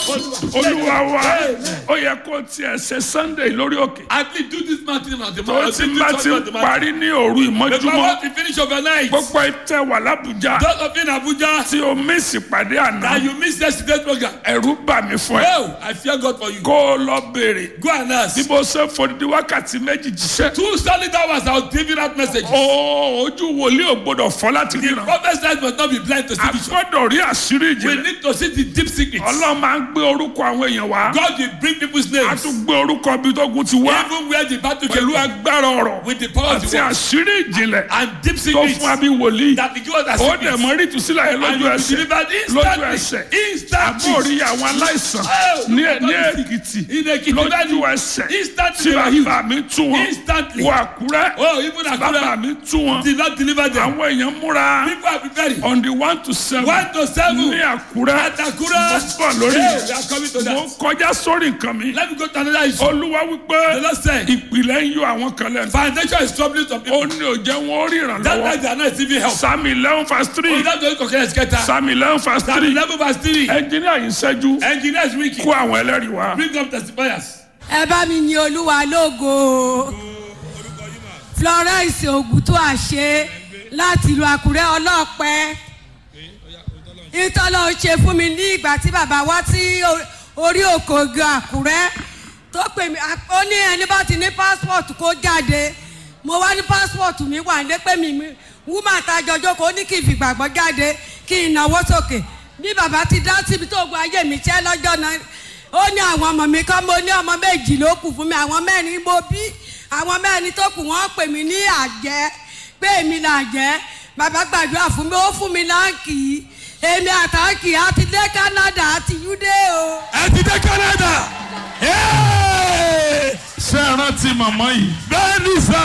olúwa wa ó yẹ kó tiẹ̀ ṣe sunday lórí òkè At least do this mountain at the tó mountain. ti bá ti ń parí ní òru Because ìmọ́júmọ́ once you finish overnight, gbogbo ìtẹ̀ wà lábújá those of you in Abuja, tí o mísì pàdé àná that you missed yesterday's program. ẹ̀rú bà mí fún ẹ Oh, I fear God for you. kó o lọ béèrè Go and ask. bí mo ṣe fòdìdí wákàtí méjì jíṣẹ́ Two solid hours I was giving out messages. ó ojú wòlíì ò gbọdọ̀ fọ́ láti The ríran prophet's eyes must not be blind to see a vision. gbọ́dọ̀ rí àṣírí We ìjìnlẹ̀ need to see the deep secrets. ọlọ́run máa ń gbé orúkọ àwọn èèyàn wá God will bring people's a names. tún gbé orúkọ bí tógun ti wá Even where the battle pẹ̀lú came from. agbára ọ̀rọ̀ With the power of àti the word. àṣírí ìjìnlẹ̀ And deep tó secrets. fún abí wòlíì That the God has ó secrets. dẹ̀ mọ́ rí ìtúsílẹ̀ yẹn And lójú you will be ẹsẹ̀ delivered lójú instantly. ẹsẹ̀ Instantly. àbórí àwọn aláìsàn Oh, ní God ní is- èkìtì In Ekiti lójú Valley. ẹsẹ̀ Instantly tí they were healed. bàbá mi tú wọn Instantly. wọ àkúrẹ́ Oh, even bàbá Akura mi tú wọn did not deliver them. àwọn èèyàn múra People are preparing. on the one to seven One to seven. ní àkúrẹ́ At Akura. mo bọ̀ lórí Hey, we are coming to mo that. kọjá sórí nǹkan mi Let me go to another issue. olúwa The wípé Lord said, ìpìlẹ̀ ń yọ àwọn kan lẹ́nu foundation is troubling some ó people. ní òjẹ́ wọn ó rí That's why ìrànlọ́wọ́ they are not receiving help. sami eleven verse three Oh, that's why you can get that. sami eleven verse Psalm three 11 verse 3. ẹnjìníà yìí ṣẹ́jú Engineers wiki. kó àwọn ẹlẹ́rìí wá. Bring up testifiers. ẹ bá mi yin olúwa lógo florence ogutu àṣẹ láti ìlú àkúrẹ́ ọlọ́pẹ́ ìtọ́lọ́ ṣe fún mi ní ìgbà tí bàbá wá sí o- orí òkòògùn àkúrẹ́ tó pè mí à- ó ní ẹni bá ti ní passport kó jáde mo wá ní passport mi wà ní pé mi mi wúmà tajọjọ kò ní kí n fìgbàgbọ́ jáde kí n náwó sókè bí bàbá ti dá síbi tó gba ayé mi ṣẹ́ lọ́jọ́ náà ó ní àwọn ọmọ mi kọ́ mo ní ọmọ méjì ló kù fún mi àwọn mẹ́rin mo bí àwọn mẹ́rin tó kù wọ́n pè mí ní àjẹ́ pé èmi là jẹ́ bàbá gbàdúrà fún mi ó fún mi láǹkì èmi àtàǹkì àti dé Canada àti yúdé o. Ẹ ti dé Canada. Hey! ṣé ẹ rántí màmá yìí Bẹ́ẹ̀ni sá.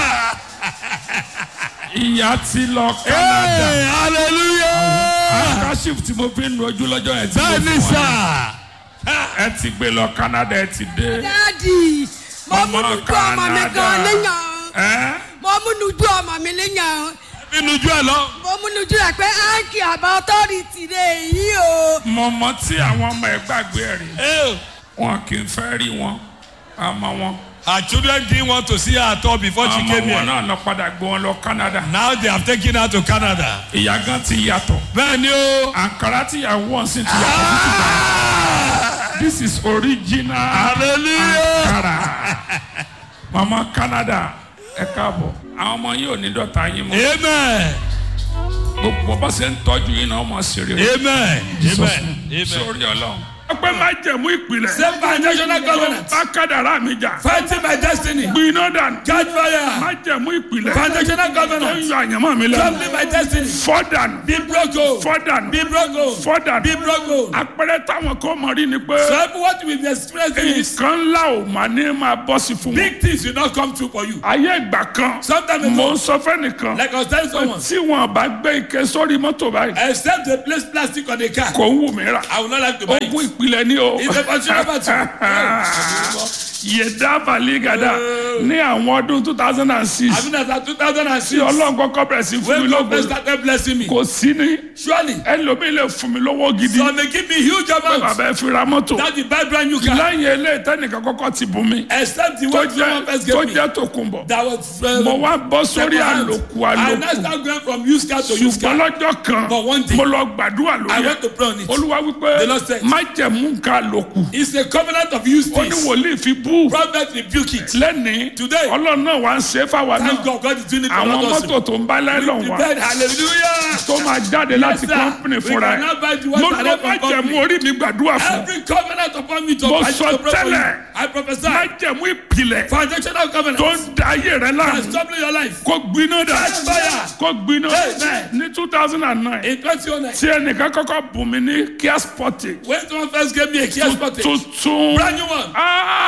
ìyá ti lọ Canada Hey! Hallelujah. kashif tí mo fi ń nu ojú lọ́jọ́ yẹn tí mo Bẹ́ẹ̀ni fún sá. wa ẹ ti gbé lọ Canada ẹ ti dé. dáàdì mo Mama múnú ju ọmọ mi Canada. gan léyàn ẹ mo múnú ju ọmọ mi léyàn Inú ju ẹ lọ. mo múnú ju ẹ pé áǹkì àbá ọtọ́rìtì rẹ̀ yìí o. mọ̀mọ́ tí àwọn ọmọ ẹ gbàgbé ẹ rí Hey! wọn kì í fẹ́ rí wọn àmọ́ wọn Her children didn't want to see her at all before she àmọ́ came wọn here. náà lọ padà gbé wọn lọ Canada Now they have taken her to Canada. ìyá gan ti yàtọ̀ Bẹ́ẹ̀ni o. àǹkárá tí ìyàwó wọn sì ti yàtọ̀ títí báyìí. this is original Hallelujah. àǹkárá mama Canada ẹ káàbọ̀ àwọn ọmọ yìí ò ní dọ̀tá yín mọ́ Amen. gbogbo bá ṣe ń tọ́jú yín náà ọmọ ṣeré rẹ̀ Amen. Amen. Amen. sórí ọlọ́run. ọpẹ́ máa jẹ̀mú ìpìlẹ̀. Same foundational covenant. bá kádàrá mi jà. Fighting my destiny. gbiná dànù. Catch fire. máa jẹ̀mú ìpìlẹ̀. Foundational tó ń covenant. yọ àyànmọ́ mi lẹ́nu. Troubling my destiny. fọ́ dànù. Be broken. fọ́ dànù. Be broken. fọ́ dànù. Be broken. àpẹẹrẹ táwọn kan mọ̀ rí ni pé. So everyone will be experiencing this. nǹkan ńlá ò máa ní máa bọ́ sí fún wọn. Big things will not come true for you. ayé ìgbà kan. Sometimes mo ago, ń sọ fẹ́nìkan. like I was telling someone, tí wọn bá gbé ike sórí mọ́tò báyìí. except they place plastic on the car, kò ń wù mí rà. I will not like to buy ogun it. ìpìlẹ̀ ni o. It's a consumer battle. yẹ̀dá baligada ní àwọn ọdún two thousand and six I mean, as at 2006, tí ọlọ́run kọ́kọ́ bẹ̀rẹ̀ sí fún mi when God lógo started blessing me, kò sí ní surely, ẹlòmíì lè fún mi lówó gidi so they give me huge amount. bàbá ẹ fi ra mọ́tò That the buy brand new car, lẹ́yìn eléyìí tẹ́nìkan kọ́kọ́ ti bùn mi except the tó one someone first jẹ́ tó gave me. jẹ́ tòkunbọ̀ That was uh, mo wá bọ́ sórí second hand. àlòkù I now àlòkù start going from used car to used ṣùgbọ́n car. lọ́jọ́ kan But one day, mo lọ gbàdúrà I lórí ẹ̀ went to pray on it. olúwa wípé The Lord said, má jẹ̀mú nǹkan àlòkù It's a covenant of used ó ní things. wòlíì fi bú Prophet rebuke it. lẹ́nìí Today, ọlọ́run náà wá ń ṣe é fáwa Thank náà God, God is doing it for àwọn us. mọ́tò tó ń bá lẹ́lọ̀ wá Prepared, hallelujah. tó máa jáde láti sir. kọ́ńpìnì We fúnra ẹ̀ cannot buy the mo ones lọ direct má from jẹ̀mú company. orí mi gbàdúrà fún Every covenant upon me to Mo I sọ to pray for you. tẹ́lẹ̀. I prophesy. má jẹ̀mú ìpìlẹ̀ Foundational tó covenant. ń da ayé rẹ That's láàmú troubling your life. kó gbiná dà Catch fire. kó gbiná Amen. ní two thousand and nine In 2009, tí ẹnìkan kọ́kọ́ bùn mí ní kíá spọ́tì when someone first gave me a Kia Sportage, tuntun brand new one, Ah!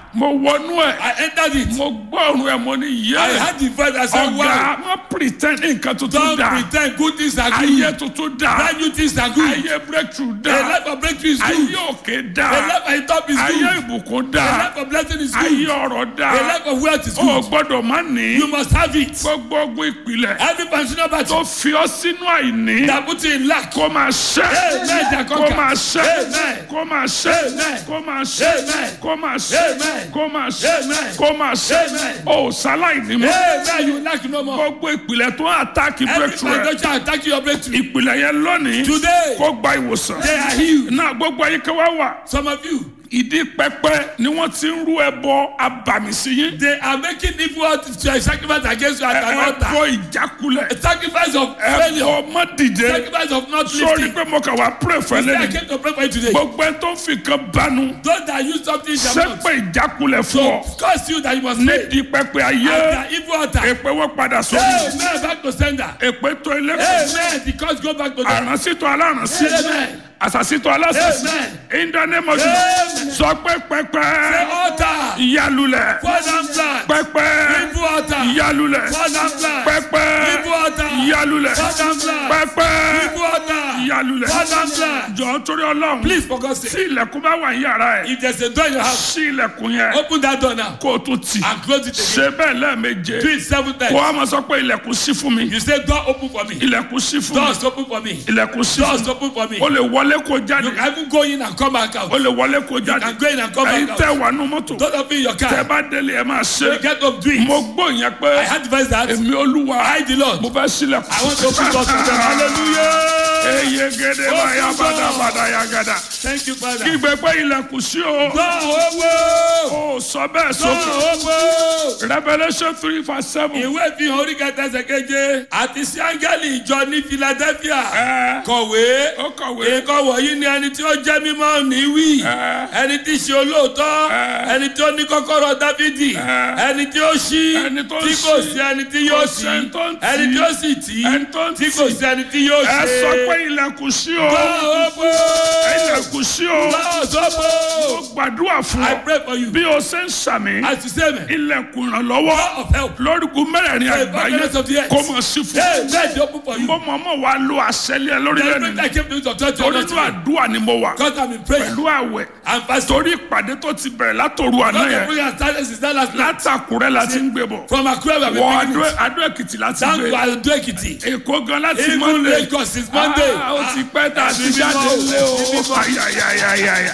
mo wọnú ẹ̀ I entered it. mo gbọ́ ọ̀run ẹ̀ mo ní I yẹ́ had the voice. I said, ọ̀gá wow. wọ́n pretend nǹkan tuntun Don't dà pretend good things are good. ayé tuntun dà Brand new things are good. ayé breakthrough A dà life of breakthrough is ayé good. òkè A dà life of top is ayé good. ìbùkún A dà life of blessing is ayé good. ọ̀rọ̀ dà A life of wealth is o good. gbọ́dọ̀ má ní You must have it. gbogbo ogun ìpìlẹ̀ Every functional tó battle fi ọ́ sínú àìní that puts you in lack. kó máa ṣẹ́ Amen. They are kó conquered. máa ṣẹ́ Amen. kó máa ṣẹ́ Amen. kó máa ṣẹ́ Amen. kó máa ṣẹ́ Amen. kó máa ṣẹ́ Amen. kó máa ṣẹ́ Amen. o sáláì ní mọ́ Amen. You lack no more. gbogbo ìpìlẹ̀ tó ń àtàkì Every breakthrough rẹ̀ foundation attacking your breakthrough. ìpìlẹ̀ yẹn lónìí Today, kó gba ìwòsàn they are healed. náà gbogbo ayíká wá wà Some of you, ìdí pẹpẹ ni wọ́n ti ń rú ẹbọ abàmì sí yín they are making evil out to a sacrifice against you at an altar. ẹbọ ìjákulẹ̀ A sacrifice of failure. ẹbọ mọ́dìde Sacrifice of not sórí lifting. pé mo kà wá pray fẹ́ Today I lẹ́nu came to pray for you today. gbogbo ẹ tó ń fi kan banu Those that use something in their mouth sẹ́pẹ̀ ìjákulẹ̀ fún ọ to curse you that you must pay. nídìí pẹpẹ At ayé the evil altar. èpè wọ́n padà sórí Amen. Back to sender. èpè tó ilé Amen. The curse go back to them. àránsítọ́ alárànsí Amen. àsàsítọ́ alásàsí Amen. in the name of Amen. Jesus sọ pé pẹpẹ The altar. ìyálulẹ̀ Fall down flat. pẹpẹ Evil altar. ìyálulẹ̀ Fall down flat. pẹpẹ Evil altar. ìyálulẹ̀ Fall down flat. pẹpẹ Evil altar. ìyálulẹ̀ Fall down flat. jọ torí Ọlọ́run Please, for God's tí sake. ilẹ̀kùn bá wà ní yàrá ẹ̀ If there's a door in your house, sí ilẹ̀kùn yẹn open that door now kó o tún tì and close it again. ṣe bẹ́ẹ̀ lẹ́ẹ̀meje Do it seven kó times. a máa sọ pé ilẹ̀kùn sí fún mi You say, door open for me. ilẹ̀kùn sí fún mi Doors open for me. ilẹ̀kùn sí fún Doors mi open for me. o lè wọlé kó You jáde can even go in and come back out. o lè wọlé kó You jáde can go in and come ẹ̀yin back tẹ́ out. wà nù mọ́tò Don't open your tẹ́ car. bá délé ẹ máa ṣe You get up, do it. mo gbọ́ yẹn I pé had the verse that èmi olúwa I, the Lord, mo fẹ́ sílẹ̀kùn I want to open doors for them. Hallelujah. eye gèdè báyà bàdà bàdà yà gàdà Thank you, Father. kígbe pé ilẹ̀kùn sí o Door open. o sọ bẹ́ẹ̀ Door sókè open. Revelation three verse seven Ìwé ìfihàn orí kẹta ẹsẹ̀ keje àti sí áńgẹ́lì ìjọ ní Philadelphia. ẹ Kọ̀wé. ó kọ̀wé Nǹkan wọ̀nyí ni ẹni tí ó jẹ́ mímọ́ ní wí. ẹ Ẹni tí ṣe olóòótọ́. Ẹ. Ẹni tí ó ní kọ́kọ́rọ́ Dáfídì. Ẹ. Ẹni tí ó ṣí. Ẹni tó Tí ṣí. kò sí ẹni tí yóò Kò ṣí. sẹ́ni tó ń tì. Ẹni tí ó sì tì. ẹni tó ń Tí kò tì sí ẹni tí yóò ṣe. ẹ sọ pé ilẹ̀kùn sí o Door open. ilẹ̀kùn sí o Doors mo open. gbàdúrà fún I ọ pray for you. bí o ṣe ń sàmì As you say, man. ilẹ̀kùn ìrànlọ́wọ́ Door of help. lórúkú mẹ́rẹ̀ẹ̀rin The àgbáyé goodness of the earth. kó mọ̀ sí fún Hey, let it open for you. mo mọ̀ mọ̀ wá lo àṣẹlẹ̀ lórí The lẹ́nu moment I came to the church, torí inú àdúrà ni mo wà God have been praying pẹ̀lú àwẹ̀ and fasting. torí ìpàdé tó ti bẹ̀rẹ̀ látòru àná God the yẹn prayer started since that last night. látàkùrẹ́ la ti ń gbé bọ̀ From Accra, we have wọ been beginning. Adó- Adó Èkìtì láti Down gbé to Ado Ekiti. Èkó gan láti Even Monday Lagos since Monday. Ah, ó ti pẹ́ tá a ti Ẹ̀mí jáde mímọ́, lé o ẹ̀mí mímọ́. ayayayaya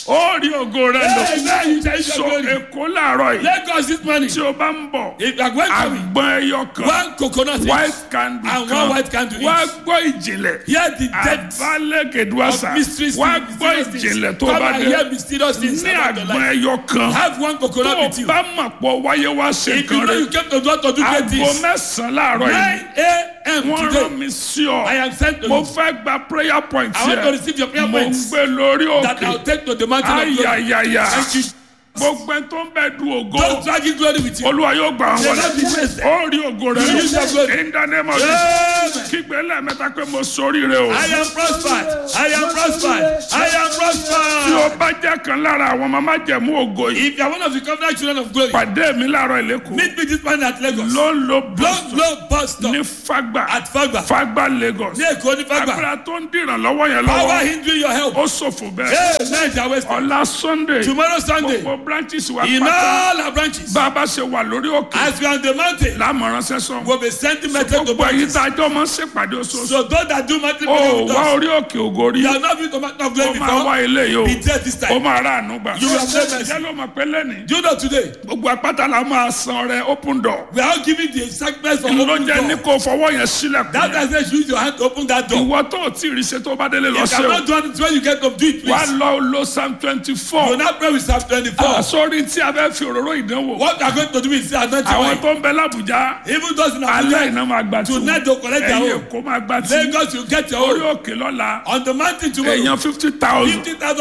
ó rí ògo rẹ lò Hey, now you tell so your glory. Èkó làárọ̀ yìí Lagos this morning. tí o bá ń bọ̀ If you are going to me, àgbọn ẹyọ kan one coconut each. white candle And kan one white candle wá each. gbọ́ ìjìnlẹ̀ Hear the depth àbálẹ̀kẹ̀dùwàsà of mysteries. wá mysterious gbọ́ things. ìjìnlẹ̀ tó Come bá and dé hear mysterious things ní about your àgbọn life. ẹyọ kan Have one tó coconut o with you. bá mọ̀ pọ̀ wáyé wá ṣe If you nǹkan know rẹ you came to God to do great aago things, mẹ́sàn-án láàárọ̀ 9 yìí a.m. wọ́n rán today, mi sí ọ I am sent to mo you fẹ́ gba prayer point I want to yẹ receive your prayer mo ń points gbé lórí that I'll òkè take to the mountain of glory. ayayaya Thank you. gbogbo ẹ tó ń bẹ du ògo Don't drag in glory with you. olúwa yóò gbà wọn May God be wọlé praised. ó rí ògo rẹ You use your lọ glory. in the name of Amen. Jesus kígbe lẹ́ẹ̀mẹ́ta pé mo sóríire o I am prospered. I am prospered. I am tí prospered. o bá jẹ́ kan lára àwọn mama jẹ̀mú ògo yìí If you are one of the covenant children of glory, pàdé mi láàárọ̀ ìlẹ́kùn meet me this morning at Lagos. ló ń lo Long, boston long bus stop ní fagba at Fagba. fagba Lagos Ní Èkó ní Fagba. agbára tó ń dìrànlọ́wọ́ yẹn Power lọ́wọ́ hindering your help. ó ṣòfò bẹ́ẹ̀ Hey, Niger West. ọ̀la Sunday Tomorrow Sunday, gbogbo branches wa in pátá all our branches, bá a bá ṣe wà lórí òkè as we are on the mountain, lámọ̀ránṣẹ́ sọ we'll be sending message to gbogbo èyí branches. tá a jọ máa ń ṣèpàdé oṣooṣù So those that do mountain ó prayer with wá us, orí òkè ògo rí you are not been to mountain of ó glory máa wá before. ilé yìí o Be there this ó time. máa rà àánú gbà You will have mercy. jẹ́ ló mọ̀ pé lẹ́nìí Do you know today, gbogbo apáta la máa san ọrẹ open door we are all giving the sacrifice for ló open jẹ́ ní door. kó fọwọ́ yẹn sílẹ̀kùn That yẹn does not use your hand to open that door. ìwọ tó o tí ì rí ṣe tó bá délé lọ You ṣe o cannot do it when you get to do it, wá please. lọ lo psalm twenty You four now pray with Psalm 24. sórí tí a fẹ́ fi òróró ìdánwò What we are going to do is say, anoint your àwọn wife. tó ń bẹ lábùjá Even those in alẹ́ Abuja, iná máa gbà tí tonight they'll collect their ẹ̀yìn own. èkó máa gbà tí Lagos, you get your orí own. òkè lọ́la On the mountain tomorrow, èèyàn fifty thousand 50,000 souls ní to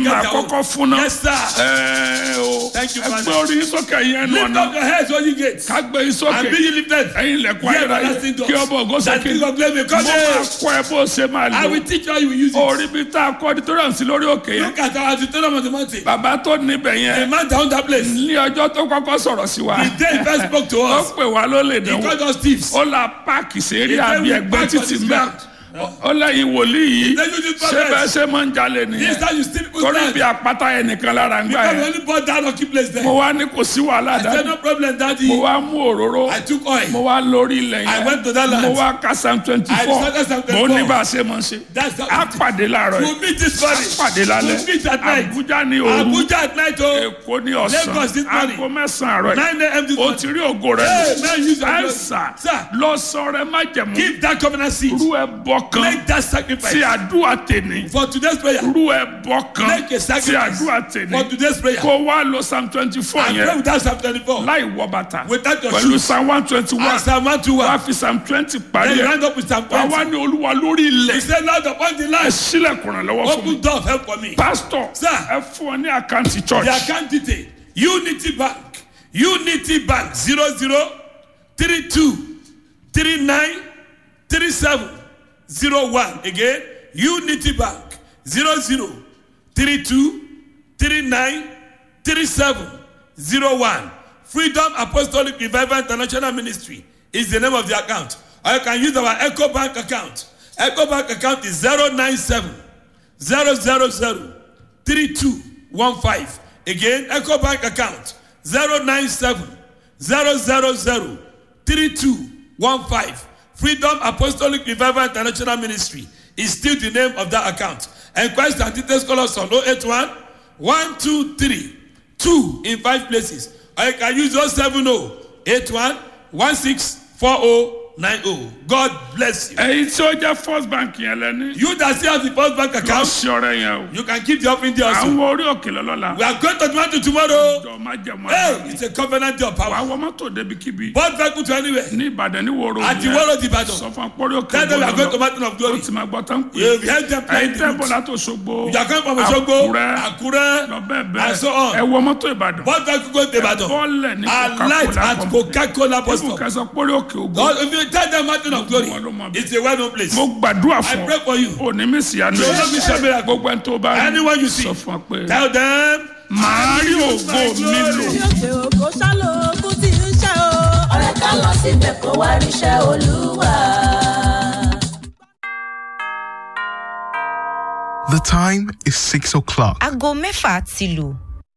get máa their own. kọ́kọ́ fún náà. Yes, sir. Ẹ o. Thank you, Ẹ Father. gbé orí yín sókè yẹn nù Lift ọ̀nà. up your heads, all you gates. Ká gbé yín sókè. And be ye lifted. Ẹyin ilẹ̀kùn Ye ayérayé. everlasting doors. Kí ọba ògo That sókè. king of glory may Mo come máa in. kọ́ ẹ bó ṣe máa I lò. will teach you how you will use it. Orí bí tá a kọ́ auditorium sí lórí òkè yẹn. Look at our auditorium on the mountain. Bàbá tó níbẹ̀ A yẹn. man down that place. Ní ọjọ́ tó kọ́kọ́ sọ̀rọ̀ sí wa. The day he first spoke to Ó us, pè wá ló lè he dánwò. called us thieves. Ó la páàkì sérí He said àbí we ẹgbẹ́ park on títì this mẹ́. ground. Ó lẹ́yìn wòlíì yìí. Then you just Ṣé progress. bẹ́ẹ̀ ṣe máa ń jalè This nìyẹn? time you steal people's Torí land. bí apáta ẹnìkan lára ń gbà Because we yẹn. only bought that lucky place there. Mo wá ní kò sí wàhálà I said, dájú. no problem, daddy. Mo wá mú òróró. I took oil. Mo wá lórí ilẹ̀ I yẹn. went to that land. Mo wá ka Psalm twenty I four. started Psalm Mo 24. ní bá a ṣe máa ṣe. That's how A pàdé láàárọ̀ We'll yìí. meet this A morning. pàdé lálẹ́. We'll meet at night. Abuja ní òru. Abuja at night, oh. Èkó ní ọ̀sán. Lagos this morning. Aago mẹ́sàn-án àárọ̀ yìí. 9 a.m. this O morning. ti rí ògo rẹ̀ Hey, lò. man, use your glory. Ẹ̀sà Sir. lọ sọ̀rọ̀ ẹ má jẹ̀mú. Give that covenant seed. Rú ẹ bọ̀ kan. Make that sacrifice. Tí àdúrà tèmi. For today's prayer. Rú ẹ bọ̀ kan. Make a Tí sacrifice. àdúrà For tèmi. today's prayer. Kó wá lo Psalm twenty four And pray yẹn. without Psalm 24. Láì wọ bàtà. Without your Pẹ̀lú shoes. Psalm one twenty one. And Psalm 121. Wá fi Psalm twenty parí Then you ẹ̀. round up with Psalm Wá 20. wá ní olúwa lórí He ilẹ̀. said, Lord, upon the Ẹ land, sílẹ̀kùn rẹ̀ lọ́wọ́ fún mi. open door of help for me. Pásítọ̀ Sir. ẹ fún ọ ní àkáǹtì church. The account detail Unity Bank Unity Bank zero zero three two three nine three seven zero one again Unity Bank zero zero three two three nine three seven zero one Freedom Apostolic Revival International Ministry is the name of the account or you can use our Echo Bank account Echo Bank account is zero nine seven zero zero zero three two one five again eco bank account zero nine seven zero zero zero three two one five freedom apostolic revival international ministry is still the name of that account enquest and details call us on oh eight one one two three two in five places or you can use oh seven oh eight one one six four oh nine oh god bless you. Èyí tí ó jẹ́ First Bank yẹn lẹ́ni. you that still have the first bank Lọ account sí ọ̀rẹ́ yẹn o. you can keep the offering there also. Àwọn orí òkè lọ́lọ́la. We are going to Toronto tomorrow. Jọ má jẹ̀mú Hey, àná. it's a covenant day of Wàá power. wọ mọ́tò débikíbi. Both vehicle to anywhere. Ní Ìbàdàn ní Wòrò At the yẹn. world of the battle. Sọ fún akpọ́rí òkè Tell them we are going to gbọ́dọ̀. mountain of Ó glory. ti máa gbọ́ tán pé. You have heard them Ẹyin playing the tẹ́ lute. bọ́lá tó ṣogbo. You are coming from Osogbo, Àkúrẹ́. Akure, Lọ bẹ́ẹ̀ and bẹ́ẹ̀. so on. Ẹ wọ mọ́tò Ìbàdàn. Both vehicle go to Ibadan. Bọ́ọ̀lẹ̀ ní And light at Coca-Cola bus Ibùkún stop. kẹsàn pórí òkè ògo. God, if you tell them mountain of glory, Wọ́n ló mọ̀ bí. it's a well-known place. Mo gbàdúrà I fún pray for you. ọ. Òní mi sì yanu. You will not miss your miracle. Gbogbo ẹni tó bá rí. Anyone you see. Sọ fún ọ pé. Tell them. Màá rí ògo mi lò. òkè òkò ṣálò ogun tí ń ṣe o. ọ̀rẹ́ ká lọ síbẹ̀ kó wá ríṣẹ́ olúwa. The time is six o'clock. aago mẹ́fà ti lù.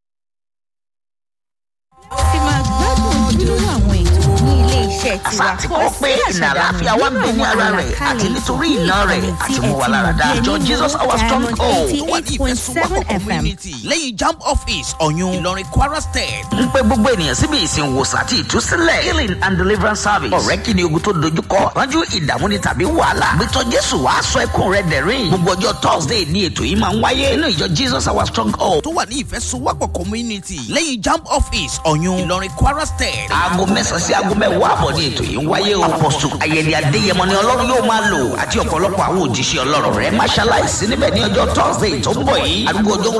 ti máa gbádùn ojúlówó àwọn ètò ní ilé iṣẹ́ tiwa. àti kọ́ pé ìnà àlàáfíà wa ń bẹ ní ara rẹ̀ àti nítorí iná rẹ̀ àti mú wa lára dá. Ìjọ Jesus our strong hold eighty wà ní eight point seven ìfẹsùwọ́pọ̀ fm. community lẹ́yìn jamb office ọ̀yún ìlọrin kwara state. ń pe gbogbo ènìyàn síbi ìsìn wòsàn àti ìtúsílẹ̀ healing and deliverance service. ọ̀rẹ́ kí ni ogun tó dojúkọ ránjú ìdààmú ni tàbí wàhálà. gbẹtọ jésù wàá sọ ẹkún rẹ dẹ̀rín. gbogbo ọjọ́ thursday ni ètò yìí máa ń wáyé nínú ìjọ jesus our strong hold. tó wà ní ìfẹsùwọ́pọ̀ community lẹ́yìn jamb office ọ̀yún ìlọrin kwara state. aago mẹ́sàn-án sí aago mẹ́wàá àbọ̀ ni ètò yìí ń wáyé o. apọ̀sù ayẹyẹ adéyẹmọ ni ọlọ́run yóò máa lò àti ọ̀pọ̀lọpọ̀ àwọn òjíṣẹ́ ọlọ́run rẹ̀ máa ṣaláìsí níbẹ̀ ní ọjọ́ thursday tó ń bọ̀ yìí. arúgbó ọjọ́